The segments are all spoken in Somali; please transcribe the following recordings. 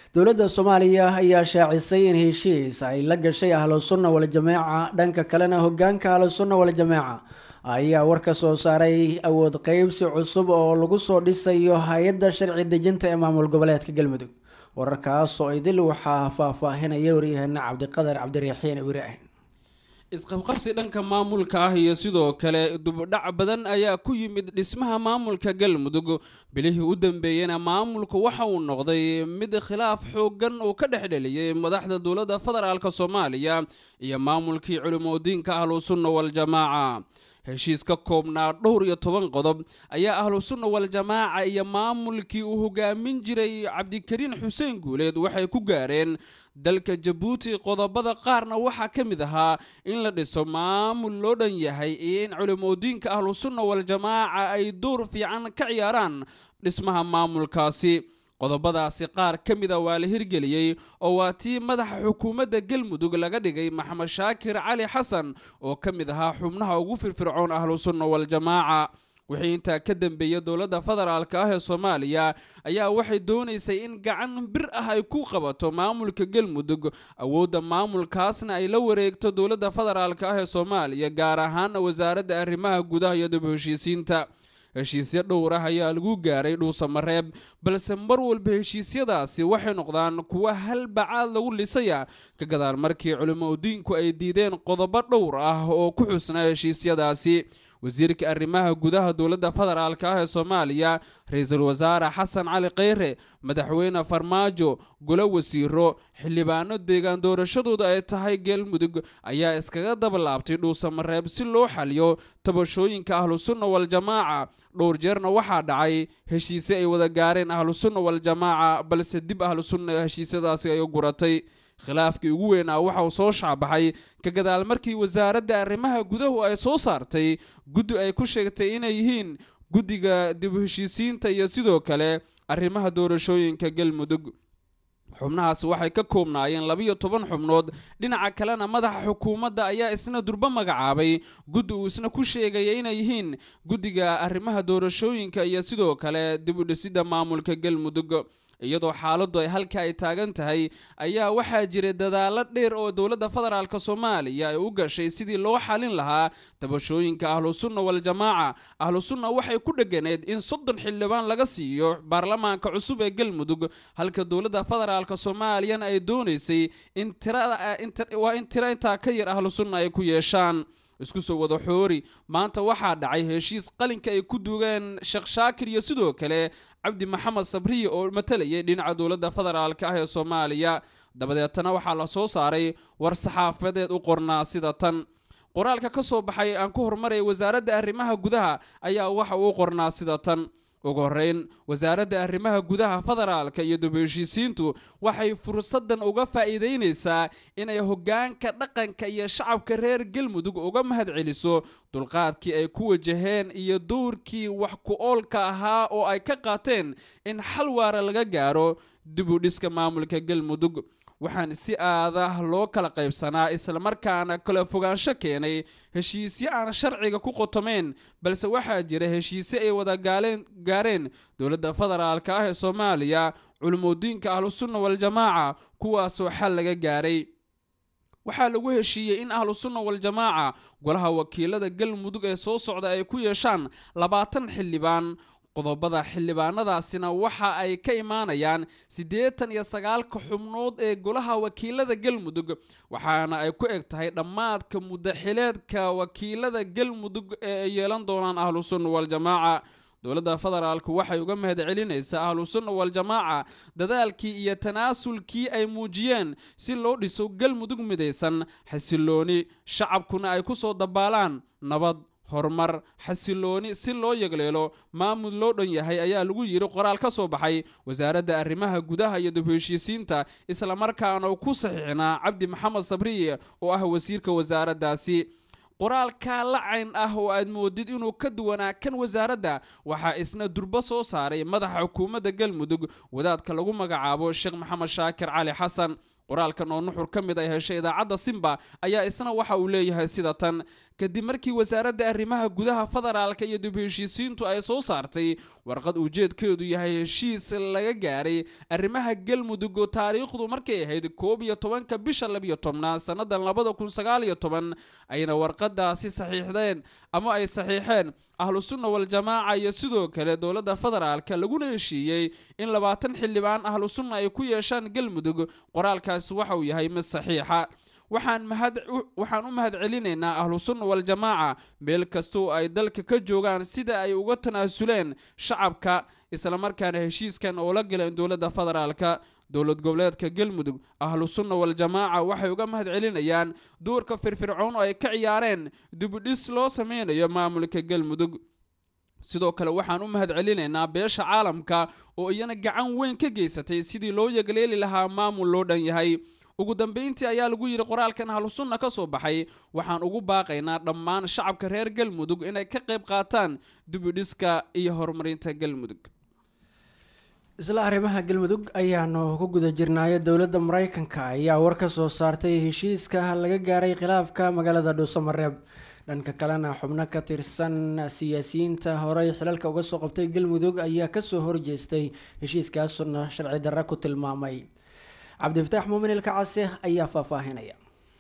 dowladda soomaaliya ayaa shaacisay in heshiis ay la gashay ahlu sunna waljamaaca dhanka kalena hogaanka ahlu sunna waljamaaca ayaa war ka soo saaray awood qeybsi cusub oo lagu soo dhisayo hay-adda sharci dejinta ee maamul goboleedka galmudug wararkaas oo idil waxaa faahfaahinaya waryaheena cabdiqadar cabdiraxiin ibraahin isqabqabsi dhanka maamulka ah iyo sidoo kale dubdhac badan ayaa ku yimid dhismaha maamulka galmudug bilihii u dambeeyena maamulku waxa uu noqday mid khilaaf xooggan uu ka dhexdheliyay madaxda dowladda federaalk soomaaliya iyo maamulkii culimodiinka ahlu sunna waljamaaca heshiis ka koobnaa dhowr iyo toban qodob ayaa ahlu sunna waljamaaca iyo maamulkii uu hogaamin jiray cabdikariin xuseen guuleed waxay ku gaareen dalka jabuuti qodobada qaarna waxaa ka mid ahaa in la dhiso maamul loo dhan yahay iyo in culimodiinka ahlu sunna waljamaaca ay door fiican ka ciyaaraan dhismaha maamulkaasi qodobadaasi qaar ka mida waa la hirgeliyey oo waa tii madaxa xukuumadda galmudug laga dhigay maxamed shaakir cali xasan oo ka mid ahaa xubnaha ugu firfircoon ahlu sunna waljamaaca wixii intaa ka dambeeya dowladda federaalk ah ee soomaaliya ayaa waxay doonaysay in gacan bir ah ay ku qabato maamulka galmudug awoodda maamulkaasna ay la wareegto dowladda federaalk ah ee soomaaliya gaar ahaan wasaaradda arrimaha gudaha iyo dib heshiisiinta heshiisyo dhowr ah ayaa lagu gaaray dhuusamareeb balse mar walba heshiisyadaasi waxay noqdaan kuwa hal bacaad lagu lisaya ka gadaal markii culimodiinku ay diideen qodobo dhowr ah oo ku xusnaa heshiisyadaasi wasiirka arrimaha gudaha dowladda federaalk ah ee soomaaliya ra-iisul wasaare xasan cali kheyre madaxweyne farmaajo golo wasiiro xildhibaano deegaan doorashadooda ay tahay galmudug ayaa iskaga dabalaabtay dhuusamareeb si loo xaliyo tabashooyinka ahlu sunna waljamaaca dhowr jeerna waxaa dhacay heshiise ay wada gaareen ahlu sunna waljamaaca balse dib ahlu sunna heshiisyadaasi ay u guratay khilaafkii ugu weyn ah waxa uu soo shacbaxay ka gadaal markii wasaaradda arrimaha gudahu ay soo saartay guddi ay ku sheegtay inay yihiin guddiga dib u heshiisiinta iyo sidoo kale arrimaha doorashooyinka galmudug xubnahaasi waxay ka koobnaayeen labiyo toban xubnood dhinaca kalena madaxa xukuumadda ayaa isna durbo magacaabay guddi uu isna ku sheegaya inay yihiin guddiga arrimaha doorashooyinka iyo sidoo kale dib u dhisidda maamulka galmudug iyadoo xaaladdu ay halka ay taagan tahay ayaa waxaa jiray dadaalo dheer oo dowladda federaalk soomaaliya ay u gashay sidii loo xalin lahaa tabashooyinka ahlu sunna waljamaaca ahlu sunna waxay ku dheganeed in soddon xildhibaan laga siiyo baarlamaanka cusub ee galmudug halka dowladda federaalk soomaaliyana ay doonaysay in waa in tiro intaa ka yar ahlu sunna ay ku yeeshaan isku soo wada xoori maanta waxaa dhacay heshiis qalinka ay ku duugeen sheekh shaakir iyo sidoo kale cabdi maxamed sabriye oo matalayay dhinaca dowladda federaalk ah ee soomaaliya dabadeetana waxaa la soo saaray war saxaafadeed u qornaa sida tan qoraalka ka soo baxay aan ku horumaraya wasaaradda arrimaha gudaha ayaa waxa uu qornaa sida tan ugu horreyn wasaaradda arrimaha gudaha federaalka iyo dib heshiisiintu waxay fursaddan uga faa'iidaynaysaa inay hoggaanka dhaqanka iyo shacabka reer galmudug uga mahadceliso dulqaadkii ay ku wajaheen iyo dowrkii wax ku oolka ahaa oo ay ka qaateen in xal waara laga gaaro dib u dhiska maamulka galmudug waxaan si aadah loo kala qaybsanaa islamarkaana kala fogaansho keenay heshiisyo aan sharciga ku qotomeyn balse waxaa jira heshiise ay wada gaareen dowladda federaalk ah ee soomaaliya culimodiinka ahlusunna waljamaaca kuwaasoo xal laga gaaray waxaa lagu heshiiyey in ahlu sunna waljamaaca golaha wakiilada galmudug ee soo socda ay ku yeeshaan labaatan xildhibaan qodobada xildhibaanadaasina waxa ay ka imaanayaan siddeetan iyo sagaalka xubnood ee golaha wakiilada galmudug waxaana ay ku eg tahay dhammaadka muddaxileedka wakiilada galmudug ee ay yeelan doonaan ahlu sunna waljamaaca dowladda federaalku waxay uga mahad celinaysaa ahlu sunna waljamaaca dadaalkii iyo tanaasulkii ay muujiyeen si loo dhiso galmudug midaysan xasilooni shacabkuna ay ku soo dabaalaan nabad horumar xasilooni si loo yegleelo maamul loo dhan yahay ayaa lagu yidhi qoraal ka soo baxay wasaaradda arrimaha gudaha iyo dib heshiisiinta islamarkaana ku saxiixnaa cabdi maxamed sabriye oo ah wasiirka wasaaraddaasi qoraalka lacayn ah oo aad moodid inuu ka duwanaa kan wasaaradda waxaa isna durbo soo saaray madaxa xukuumadda galmudug wadaadka lagu magacaabo sheekh maxamed shaakir cali xasan qoraalkan oo nuxur ka mid ay heshay idaacadda simba ayaa isna waxa uu leeyahay sida tan kadib markii wasaaradda arrimaha gudaha federaalka iyo dib heshiisiintu ay soo saartay warqad ujeedkeedu yahay heshiis laga gaaray arrimaha galmudug oo taariikhdu markay ahayd koob iyo tobanka bisha labiyo tobnaad sannadan labada kun sagaal iyo toban ayna warqadaasi saxiixdeen ama ay saxiixeen ahlu sunna waljamaaca iyo sidoo kale dowladda federaalka laguna heshiiyey in labaatan xildhibaan ahlu sunna ay ku yeeshaan galmudug qoraalkaasi waxa uu yahay mid saxiixa waxaan mahad waxaan u mahad celinaynaa ahlu sunna waljamaaca meel kastoo ay dalka ka joogaan sida ay uga tanaasuleen shacabka islamarkaana heshiiskan oo la galeen dowladda federaalka dowlad goboleedka galmudug ahlu sunna waljamaaca waxay uga mahad celinayaan doorka firfircoon oo ay ka ciyaareen dibudhis loo sameynayo maamulka galmudug sidoo kale waxaan u mahad celinaynaa beesha caalamka oo iyana gacan weyn ka geysatay sidii loo yagleeli lahaa maamul loo dhan yahay ugu dambeyntii ayaa lagu yidhi qoraalkan ahlusunna ka soo baxay waxaan ugu baaqaynaa dhammaan shacabka reer galmudug inay ka qayb qaataan dibudhiska iyo horumarinta galmudug isla arrimaha galmudug ayaanu ku guda jirnaayo dowladda maraykanka ayaa war ka soo saartay heshiiska laga gaaray khilaafka magaalada dhuusamareeb dhanka kalena xubno ka tirsan siyaasiyiinta horey xilalka uga soo qabtay galmudug ayaa kasoo horjeestay heshiiskaasuna sharci darra ku tilmaamay cabdifataax muumin ilkacase ayaa faahfaahinaya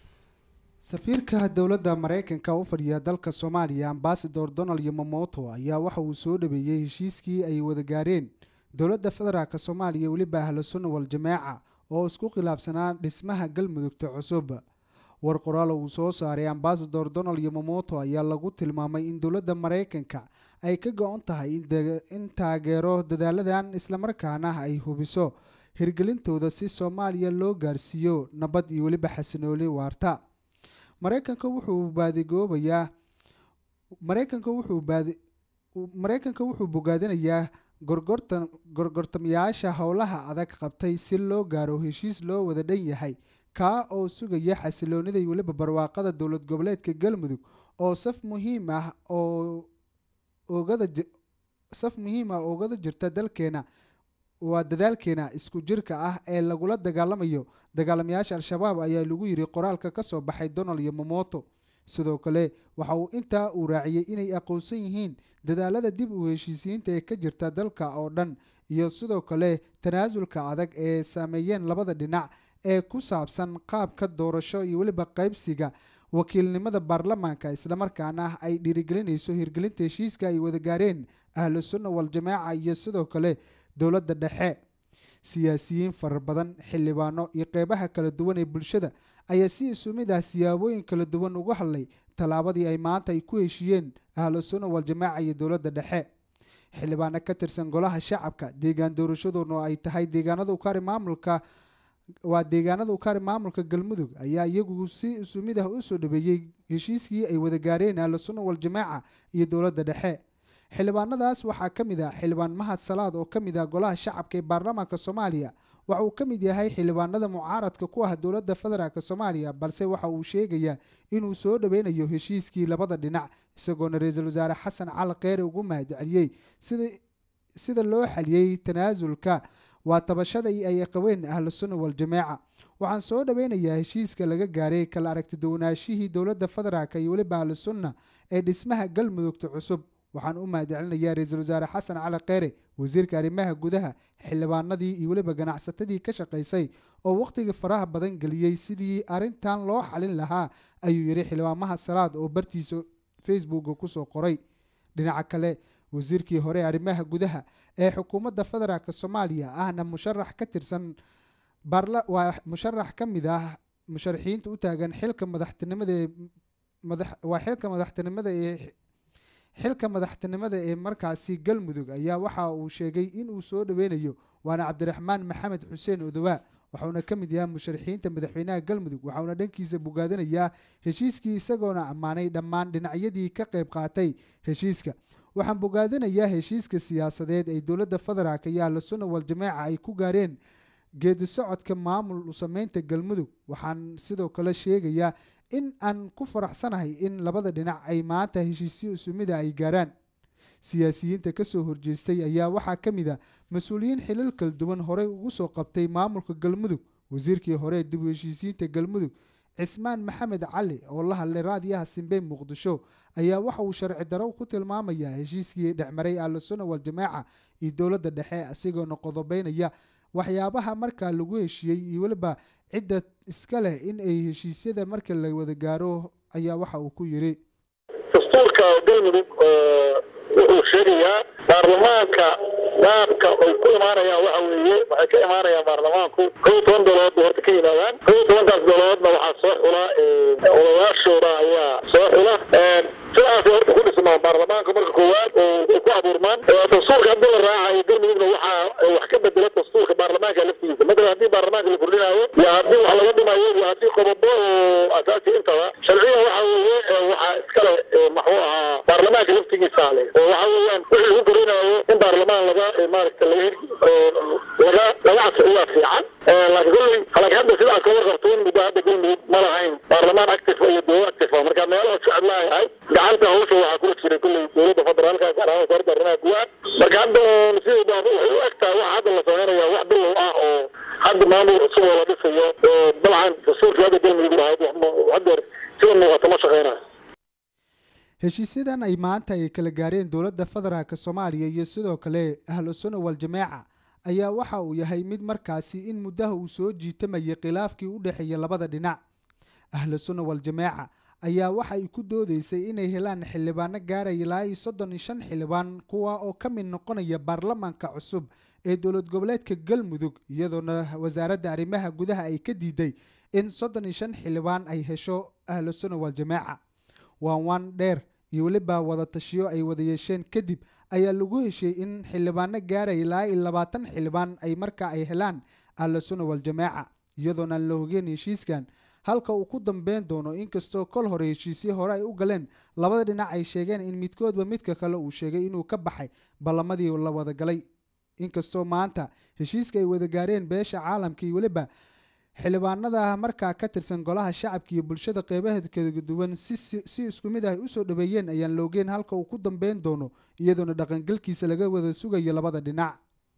safiirka dowladda maraykanka u fadhiya dalka soomaaliya ambasador donald yomomoto ayaa waxa uu soo dhaweeyey heshiiskii ay wada gaareen dowladda federaalk soomaaliya weliba ahlu sunna waljamaaca oo isku khilaafsanaa dhismaha galmudugta cusub war qoraal uu soo saaray ambasador donald yomomoto ayaa lagu tilmaamay in dowladda maraykanka ay ka go-on tahay in taageero dadaaladan islamarkaana ay hubiso hirgelintooda si soomaaliya loo gaarsiiyo nabad iyo weliba xasinooli waarta maraykanka wuxuu baadigoobayaa maraykanka wuxuu baadi maraykanka wuxuu bogaadinayaa gorgortan gorgortamayaasha howlaha adag qabtay si loo gaaro heshiis loo wada dhan yahay kaa oo sugaya xasiloonida iyo weliba barwaaqada dowlad goboleedka galmudug oo saf muhiim ah oo oogada saf muhiim ah oogada jirta dalkeena waa dadaalkeena isku jirka ah ee lagula dagaalamayo dagaalamayaasha al-shabaab ayaa lagu yiri qoraalka ka soo baxay donald yomomoto sidoo kale waxa uu intaa uu raaciyey inay aqoonsan yihiin dadaalada dib u heshiisiyiinta ee ka jirta dalka oo dhan iyo sidoo kale tanaasulka adag ee saameeyeen labada dhinac ee ku saabsan qaabka doorasho iyo weliba qaybsiga wakiilnimada baarlamaanka islamarkaana ay dhiirigelinayso hirgelinta heshiiska ay wada gaareen ahlu sunna waljamaaca iyo sidoo kale dowladda dhexe siyaasiyiin fara badan xildhibaano iyo qeybaha kala duwan ee bulshada ayaa si isu mid ah siyaabooyin kala duwan uga hadlay tallaabadii ay maanta ay ku heshiiyeen ahlu sunna waljamaaca iyo dowladda dhexe xildhibaano ka tirsan golaha shacabka deegaan doorashadooduna ay tahay deegaanada ukaari maamulka waa deegaanada ukaari maamulka galmudug ayaa iyagu si isu mid ah usoo dhabeeyey heshiiskii ay wada gaareen ahlu sunna waljamaaca iyo dowladda dhexe xildhibaanadaas waxaa ka mid ah xildhibaan mahad salaad oo ka mid ah golaha shacabka ee baarlamaanka soomaaliya waxa uu ka mid yahay xildhibaanada mucaaradka ku ah dowladda federaalk soomaaliya balse waxa uu sheegayaa inuu soo dhaweynayo heshiiskii labada dhinac isagoona ra-iisul wasaare xasan cali kheyre ugu mahadceliyey sida sida loo xaliyey tanaasulka waa tabashada ay qabeen ahlu sunna waljamaaca waxaan soo dhaweynayaa heshiiska laga gaaray kala aragti duwanaashihii dowladda federaalk iyo weliba ahlu sunna ee dhismaha galmudugta cusub waxaan u mahadcelinayaa ra-iisul wasaare xasan cali kheyre wasiirka arrimaha gudaha xildhibaanadii iyo weliba ganacsatadii ka shaqaysay oo wakhtiga faraha badan geliyey sidii arrintan loo xalin lahaa ayuu yidhi xildhibaamaha salaad oo bartiisa facebooka kusoo qoray dhinaca kale wasiirkii hore arrimaha gudaha ee xukuumadda federaalk soomaaliya ahna musharax ka tirsan waa musharax ka mid ah musharaxiinta u taagan xilka madaxtinimada ee waa xilka madaxtinimada ee xilka madaxtinimada ee markaasi galmudug ayaa waxa uu sheegay inuu soo dhaweynayo waana cabdiraxmaan maxamed xuseen odowaa waxauna ka mid yahay musharaxiinta madaxweynaha galmudug waxauna dhankiisa bogaadinayaa heshiiskii isagoona ammaanay dhammaan dhinacyadii ka qayb qaatay heshiiska waxaan bogaadinayaa heshiiska siyaasadeed ay dowladda federaalk iyo ahlu sunna waljamaaca ay ku gaareen geedi socodka maamul sameynta galmudug waxaan sidoo kale sheegayaa in aan ku faraxsanahay in labada dhinac ay maanta heshiisyo isumida ay gaaraan siyaasiyiinta kasoo horjeestay ayaa waxaa ka mid a mas-uuliyiin xilal kala duwan horey ugu soo qabtay maamulka galmudug wasiirkii hore dib u heshiisiinta galmudug cismaan maxamed cali oo la hadlay raadiyaha simbe muqdisho ayaa waxa uu sharci daro ku tilmaamayaa heshiiskii dhexmaray ahlusuna waljamaaca iyo dowladda dhexe asigoona qodobeynaya waxyaabaha markaa lagu heshiiyey iyo weliba cidda iska leh in ay heshiisyada marka la wada gaaro ayaa waxa uu ku yidhi dastuurka galmudug wuxuu sheegayaa baarlamaanka qaabka ay ku imaanayaan waxa weeye waxay ka imaanayaan baarlamaanku kow toban dolood bay horta ka yimaadaan kow tobankaas doloodna waxaa soo xula odayaashooda ayaa soo xula sidaasay horta ku dhismaan baarlamaanka marka koowaad oo ay ku abuurmaan dastuurka haddii la raacayo galmudugna waxaa wax ka bedela dastuurka baarlamaanka laftigiisa matalan haddii baarlamaanka la kordhinayo iyo haddii wax laga dhimayo iyo haddii qodobo oo asaasi intaba sharciyan waxa weeye waxaa iskale maxuu ahaa baarlamaanka laftigiisa leh oo waxa weeyaan wixii lagu kordhinayo in baarlamaan laga maaragta laga laga laga casriyaa fiican laakiin kolley laakiin hadda sidaas ka warqabto in muddo hadda galmudug ma lahayn baarlamaan active iyo dowlad active marka meelaha shacab laayahay gacanta hawsha waxaa kula jiray kolley dowladda federaalka gaar ahaan wasaaradda arrimaha gudaha marka hadda sida waxay u egtahay waxa hadda la sameynaya wax bilow ah oo hadda maamul cusub oo la dhisayo dabcan dastuurkii hadda galmudug lahayd haddeer sida muuqata ma shaqeynayo heshiisyadan ay maanta ay kala gaareen dowladda federaalk soomaaliya iyo sidoo kale ahlusuna waljamaaca ayaa waxa uu yahay mid markaasi in muddaha uu soo jiitamayay khilaafkii u dhexeeya labada dhinac ahlusuna waljamaaca ayaa waxa ay ku doodeysay inay helaan xildhibaano gaaraya ilaa iyo soddon iyo shan xildhibaan kuwa oo ka mid noqonaya baarlamaanka cusub ee dowlad goboleedka galmudug iyadoona wasaaradda arrimaha gudaha ay ka diiday in soddon iyo shan xildhibaan ay hesho ahlusuna waljamaaca waan waan dheer iyo weliba wada tashiyo ay wada yeesheen kadib ayaa lagu heshay in xildhibaano gaaraya ilaa iyo labaatan xildhibaan ay markaa ay helaan ahlusuna waljamaaca iyadoona aan la hogeen heshiiskan halka uu ku dambeyn doono inkastoo kol hore heshiisyo hore ay u galeen labada dhinac ay sheegeen in midkoodba midka kale uu sheegay inuu ka baxay ballamadii la wada galay inkastoo maanta heshiiska ay wada gaareen beesha caalamka iyo weliba xildhibaanada markaa ka tirsan golaha shacabka iyo bulshada qeybaheed kala duwan si isku mid ah ay usoo dhaweeyeen ayaan la ogeen halka uu ku dambeyn doono iyadoona dhaqangelkiisa laga wada sugayo labada dhinac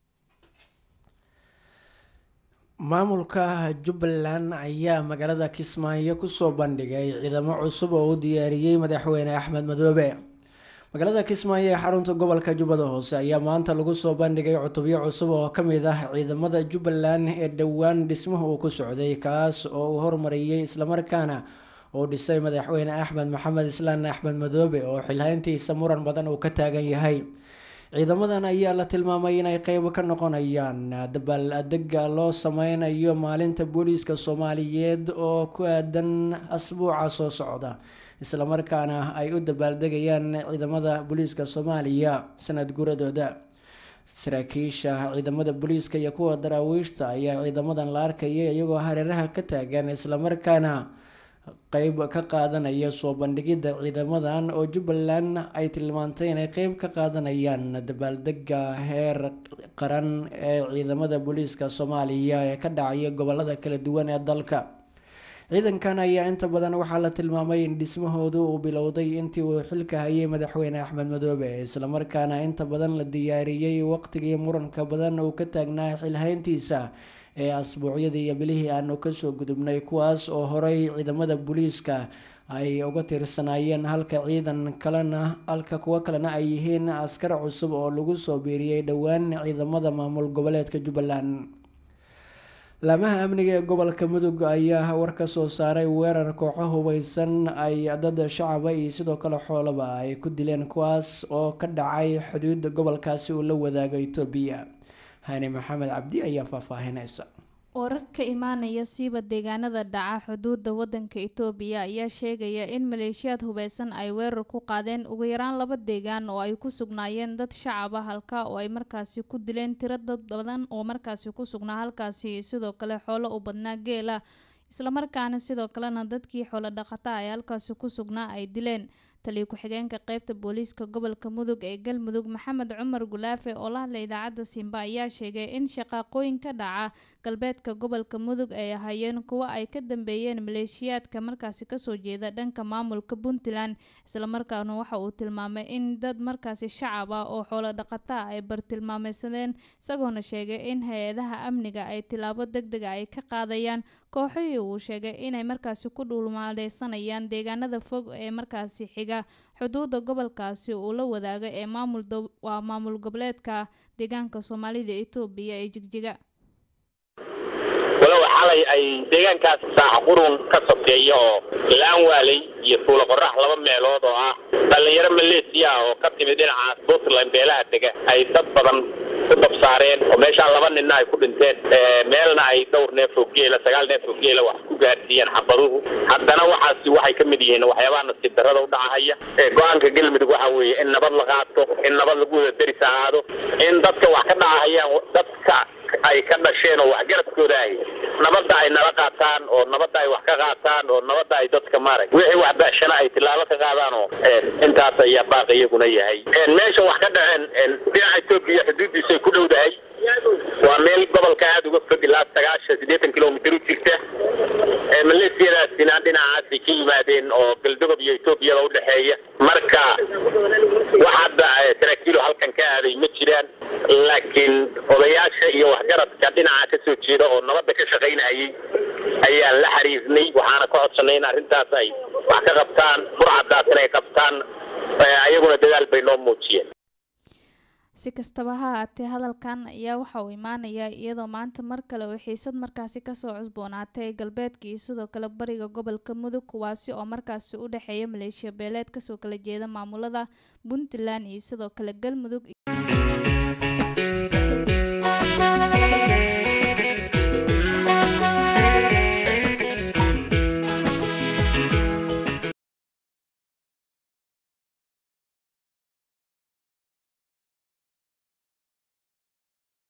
maamulka jubbaland ayaa magaalada kismaayo kusoo bandhigay ciidamo cusub oo u diyaariyey madaxweyne axmed madoobe magaalada kismaayo ee xarunta gobolka jubbada hoose ayaa maanta lagu soo bandhigay cutubyo cusub oo ka mid ah ciidamada jubbaland ee dhowaan dhismuhu uu ku socday kaas oo uu hormariyey islamarkaana uu dhisay madaxweyne axmed maxamed islaan axmed madoobe oo xilhayntiisa muran badan uu ka taagan yahay ciidamadan ayaa la tilmaamay inay qeyb ka noqonayaan dabaal adega loo sameynayo maalinta booliiska soomaaliyeed oo ku aadan asbuuca soo socda islamarkaana ay u dabaaldegayaan ciidamada booliiska soomaaliya sanad guradooda saraakiisha ciidamada booliiska iyo kuwa daraawiishta ayaa ciidamadan la arkaya iyagoo hareeraha ka taagan islamarkaana qeyb ka qaadanaya soo bandhigidda ciidamadan oo jubbaland ay tilmaantay inay qeyb ka qaadanayaan dabaaldega heer qaran ee ciidamada booliiska soomaaliya ee ka dhacaya gobolada kala duwan ee dalka ciidankan ayaa inta badan waxaa la tilmaamay in dhismahoodu uu bilowday intii uu xilka hayay madaxweyne axmed madoobe islamarkaana inta badan la diyaariyey waqtigii muranka badan uu ka taagnaa xilhayntiisa ee asbuucyadii iyo bilihii aanu kasoo gudubnay kuwaas oo horey ciidamada booliiska ay uga tirsanaayeen halka ciidan kalena halka kuwo kalena ay yihiin askar cusub oo lagu soo biiriyey dhowaan ciidamada maamul goboleedka jubbaland laamaha amniga ee gobolka mudug ayaa war ka soo saaray weerar kooxo hubeysan ay dad shacaba iyo sidoo kale xoolaba ay ku dileen kuwaas oo ka dhacay xuduudda gobolkaasi uu la wadaago etoobiya hani maxamed cabdi ayaa faahfaahinaysa warar ka imaanaya siiba deegaanada dhaca xuduudda wadanka itoobiya ayaa sheegaya in maleeshiyaad hubeysan ay weerar ku qaadeen ugu yaraan laba deegaan oo ay ku sugnaayeen dad shacab ah halka oo ay markaasi ku dileen tiro dad badan oo markaasi ku sugnaa halkaasi sidoo kale xoolo u badnaa geela islamarkaana sidoo kalena dadkii xoolo dhaqata ay halkaasi ku sugnaa ay dileen taliyo ku-xigeenka qeybta booliiska gobolka mudug ee galmudug maxamed cumar gulaafe oo la hadlay idaacadda simba ayaa sheegay in shaqaaqooyin ka dhaca galbeedka gobolka mudug ay ahaayeen kuwo ay ka dambeeyeen maleeshiyaadka markaasi kasoo jeeda dhanka maamulka puntland islamarkaana waxa uu tilmaamay in dad markaasi shacab ah oo xoolo dhaqata ah ay bartilmaameysadeen isagoona sheegay in hay-adaha amniga ay tilaabo deg dega ay ka qaadayaan kooxihii uu sheegay inay markaasi ku dhulmaaleysanayaan deegaanada fog ee markaasi xiga xuduudda gobolkaasi uu la wadaaga ee maamul waa maamul goboleedka deegaanka soomaalida etoobiya ee jigjiga walow xalay ay deegaankaas saaxa qurun ka sokeeya oo laan waaley iyo fuula qorax laba meelood oo ah dhallinyaro maleesiya ah oo ka timid dhinacaas puntland beelaha dega ay dad badan ku dabsaareen oo meeshaa laba ninna ay ku dhinteen meelna ay dhowr neef oo geela sagaal neef oo geela wax ku gaarsiiyeen xabaduhu haddana waxaasi waxay ka mid yihiin waxyaabaha nasiib darrada u dhacahaya go-aanka galmudug waxa weeye in nabad la qaato in nabad lagu wada deris ahaado in dadka wax ka dhacahayaan dadka ay ka dhasheen oo waxgaradkooda ahy nabadda ay nala qaataan oo nabadda ay wax ka qaataan oo nabadda ay dadka maarag wixii wax bashana ay tilaabo ka qaadaan oo intaas ayaa baaq iyaguna yahay meesha wax ka dhaceen dhinaca etoobiya xuduuddiisa ay ku dhowdahay waa meel gobolka aada uga fog ilaa sagaashan siddeetan kilomitr u jirta maleesiyadaasina dhinacaasay ka yimaadeen oo galdogob iyo etoobiyada udhexeeya marka wax hadda saraakiilo halkan ka aaday ma jiraan laakiin odayaasha iyo waxgaradka dhinaca ka soo jeeda oo nabadda ka shaqaynayay ayaan la xiriirnay waxaana ka codsanay in arrintaas ay wax ka qabtaan burcadaas inay qabtaan ayaguna dadaal bay noo muujiyeen si kastaba ha haatee hadalkan ayaa waxa uu imaanayaa iyadoo maanta mar kale oo xiisad markaasi kasoo cusboonaatay galbeedka iyo sidoo kale bariga gobolka mudug kuwaasi oo markaasi u dhexeeya maleeshiya beeleed kasoo kala jeeda maamulada puntland iyo sidoo kale galmudug